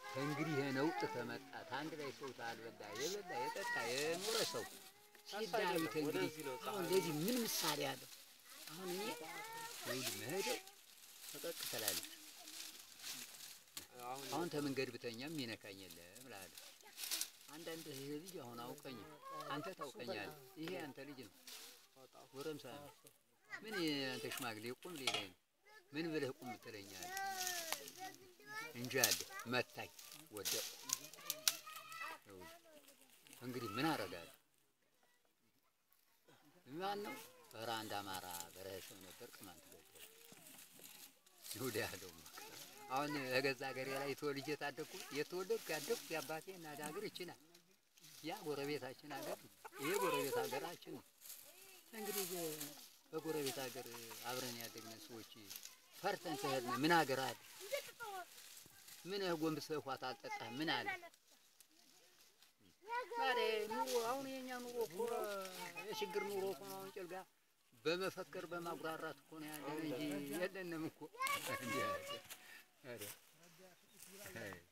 እንግዲህ ይሄ ነውጥ ተመጣ አንድ ላይ ሰው ታልበላ የበላ የጠጣ የኖረ ሰው ሲዳዊት እንግዲህ አሁን ለዚህ ምን ምሳሌ አለው? አሁን እኔ ወይ መሄደው ፈቀቅ ትላለች። አሁን ተመንገድ ብተኛም ይነካኝ የለም እላለሁ። አንዳንድ ይሄ ልጅ አሁን አውቀኝ አንተ ታውቀኛለህ። ይሄ አንተ ልጅ ነው፣ ጎረምሳ ነው። ምን አንተ ሽማግሌ ቁም ሌላኝ ነው። ምን ብለህ ቁም ትለኛለህ? እንጂ አለ መታኝ፣ ወደቅሁ። እንግዲህ ምን አደርጋለሁ? ማን ነው? ኧረ አንድ አማራ በረሀ ሰው ነበር፣ ቅማንት ገደለ። ይሁዳ ያለው አሁን እገዛ ሀገሬ ላይ ተወልጄ ታደግኩ የተወለድኩ ያደግኩ የአባቴ እናት ሀገር ይችላል። ያ ጎረቤታችን ሀገር ነው። ይሄ ጎረቤት ሀገራችን ነው። እንግዲህ በጎረቤት ሀገር አብረን ያደግነ ሰዎች ፈርተን ተሄድነ ምን ሀገር አለ? ምን ጎንብሰህ ውሃ ታልጠጣህ ምን አለ? ዛሬ ኑሮ አሁን የኛ ኑሮ እኮ የችግር ኑሮ እኮ ነው። አሁን ጭልጋ በመፈከር በማጉራራት እኮ ነው ያለን እንጂ የለንም እኮ እንዲህ አለ። ኧረ